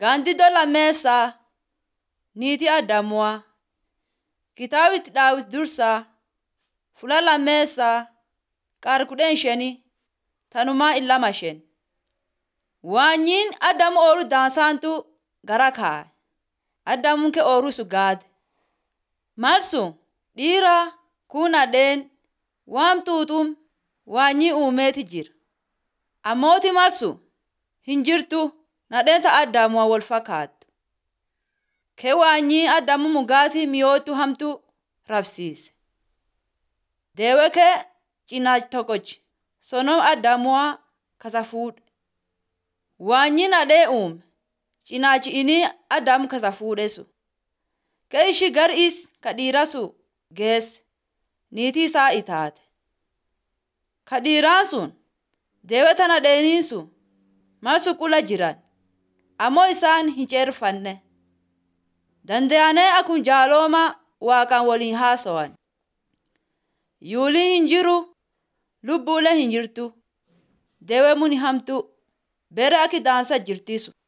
Gaandiddoo lammeessaa niitii Addamuwaa. Kitaaba itti Daawit Dursaa Fula lammeessaa qaar kudhan shanii tanumaa illama shan. Waanyiin Addamu ooluu dansaantu gara kaa'e. Addamuun kee ooluu sun gaade. Mal sun dhiira kun nadheen waan tuutum waanyii uumeeti jira. Ammooti mal sun hin jirtu nadheen ta Addamuwaa wal fakkaattu. Kee waanyii Addamu mugaatii mi'ootu hamtu rabsiise. Deewe kee cinaacha tokkochi sonom Addamuwaa kasa fuudhe. Waanyi nadhee uume cinaachi inni Addamu kasa fuudhe sun. Kee ishii gar is ka dhiira sun geesse niitii isaa itaate. Ka dhiiraan sun deewe ta nadheeniin sun mal sun qula jiran ammoo isaan hin ceerfanne. Dandayanee akkuma jaalooma waaqaan waliin haasawan. Yuuliin hin jiru lubbuulee hin jirtu. Deewee muni hamtu bere akki daansa jirti sun.